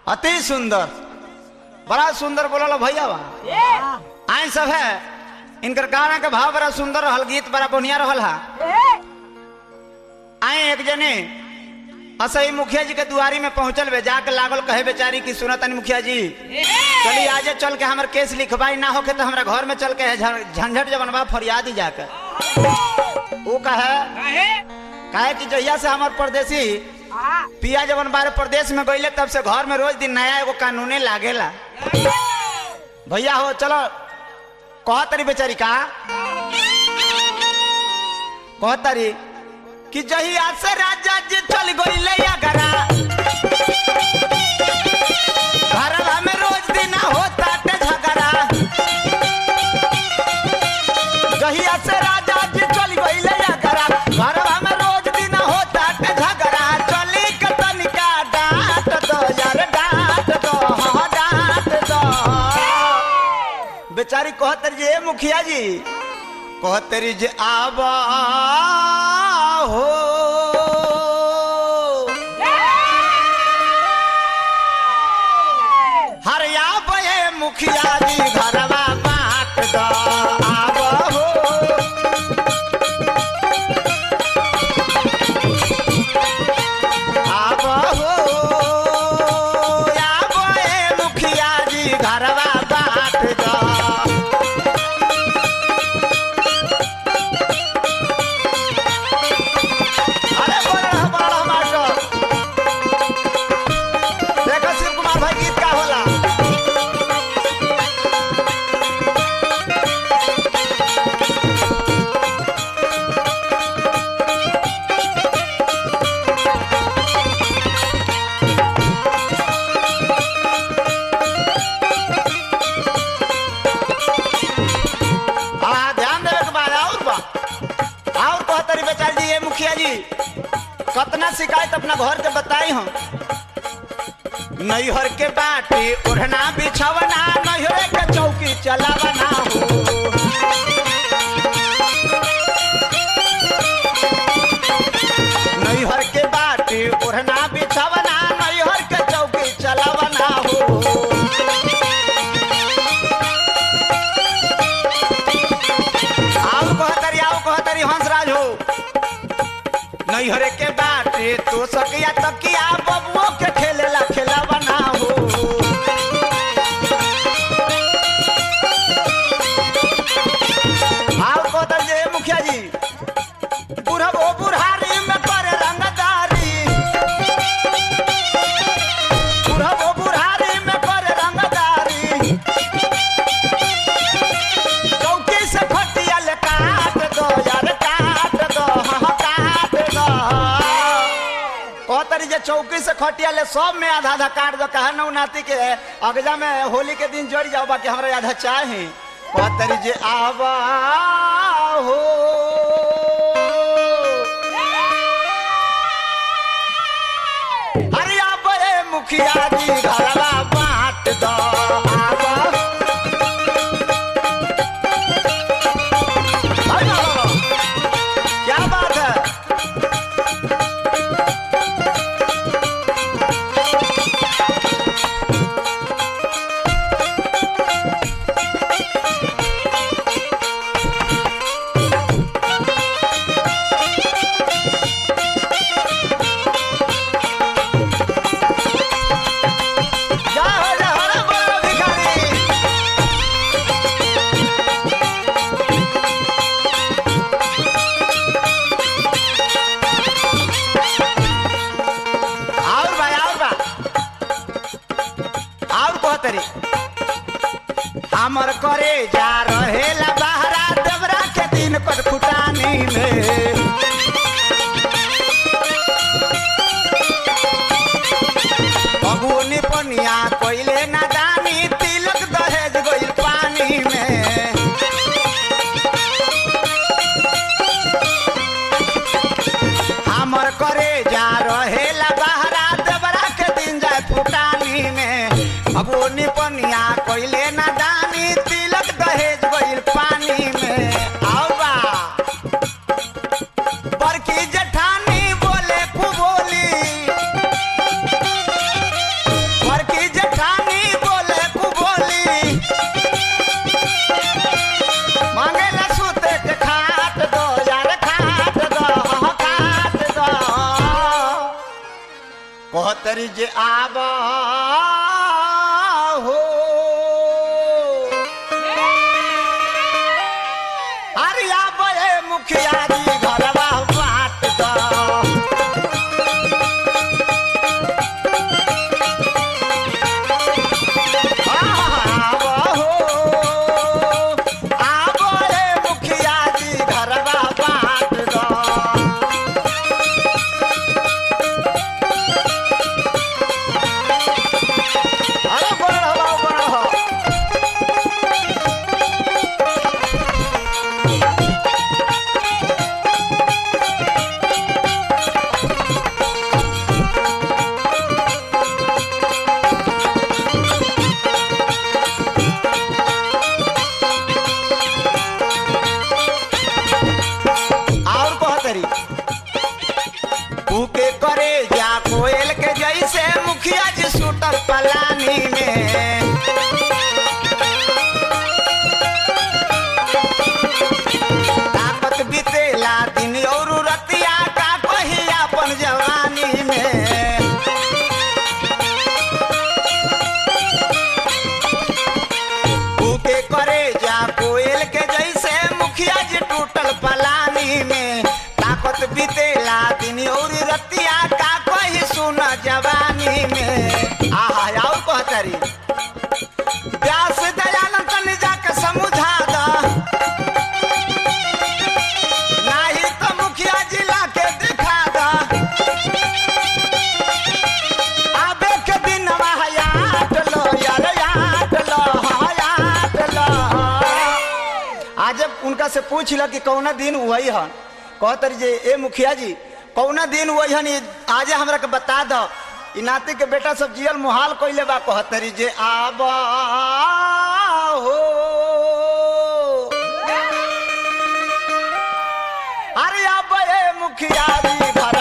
अति सुंदर बड़ा सुंदर बोलल भैया बा आई सब है इनकर गाना के भाव बड़ा सुंदर रहल गीत बड़ा बढ़िया रहल हा आई एक जने असही मुखिया जी के दुआरी में पहुंचल बे जाके लागल कहे बेचारी की सुनतनी मुखिया जी चली आजे चल के हमर केस लिखवाई ना होके तो हमरा घर में चल के झ- झंझट जवन बा फरियाद ही जाकर वो कहे कहे कि जहिया से हमार परदेसी पिया जवन बारे प्रदेश में गईले तब से घर में रोज दिन नया एगो कानूने लागेला भैया हो चलो कह तरी बेचारी का कह तरी कि जहिया से राजा जी चल गईले अगरा घरवा में रोज दिन होता ते झगड़ा जहिया से राजा जी चल गईले अगरा घरवा में रोज दिन होता ते झगड़ा चली के तनिका डांट दो यार डांट दो हाँ डांट दो बेचारी कहत जे मुखिया जी कहत रही जे आबा हो हरिया बे मुखिया जी घरवा बांट दो आब हो आब हो आब ए मुखिया जी घरवा बांट दो अरे बोल रहा बोल रहा मास्टर देखो शिव कुमार भाई गीत का होला हाँ ध्यान देवे के बाद और बा और कहतरी बेचारी जी ये मुखिया जी कतना शिकायत अपना घर के बताई हम नैहर के बाटी ओढ़ना बिछवना नैहर के चौकी चलावना हो नैहर के बाटी ओढ़ना बिछवना नैहर के चौकी चलावना हो आओ कहतरी आओ कहतरी हंसराज हो नैहरे के बाटे तो सकिया तकिया बबुओ के खेलेला खेला बना हो आओ कहतर जे मुखिया जी बुढ़बो बुढ़ारी में करे रंगदारी बुढ़बो बुढ़ारी में करे रंगदारी चौकी से फटियल काट दो यार काट दो हाँ काट दो कहतरी जे चौकी से खटियल सब में आधा आधा काट दो कहा नौ नाती के अगजा में होली के दिन जोड़ जाओ बाकी हमरा आधा चाहे कहतरी जे आवा हो अरे आबे मुखिया जी घरवा बांट दो आवा अरे वाह, वाह, वाह। क्या बात है जा हो जा हो रे बोलो भिखारी और भाई और बा और कहतरी हमर करे जा रहेला बहरा देवरा के दिन कट फुटानी में बबूनी पनिया कोइले ना दानी तिलक दहेज गइल पानी में हमर करे जा रहेला बहरा देवरा के दिन जाए फुटानी में बबूनी पनिया कोइले ना दानी तिलक दहेज गइल पानी कहतरी जे आब हो अरे आब ए मुखिया जी घरवा बाट द आब हो आब ए मुखिया जी घरवा बाट द अरे बड़ा हो बड़ा हो और कहतरी के करे जा कोयल के जैसे मुखिया जी सुटर पलानी में ताकत बीतेला दिन और रतिया का कही अपन जवानी में के करे जा कोयल के जैसे मुखिया जी टूटल पलानी में ताकत बीतेला दिन और रतिया का कही सुन जवानी में आहा और कहतरी व्यास दयानंद तनी जाके समझा दा नाही तो मुखिया जिला के दिखा दा आबे के दिन याद लो यार याद लो हाँ, याद लो आज जब उनका से पूछ ल कि कौना दिन वही हन कहतरी जे ए मुखिया जी कौना दिन वही हन आज हमरा के बता दो ई नाती के बेटा सब जियल मुहाल कइले बा कहतरी जे आब हो अरे अब ए मुखिया जी घर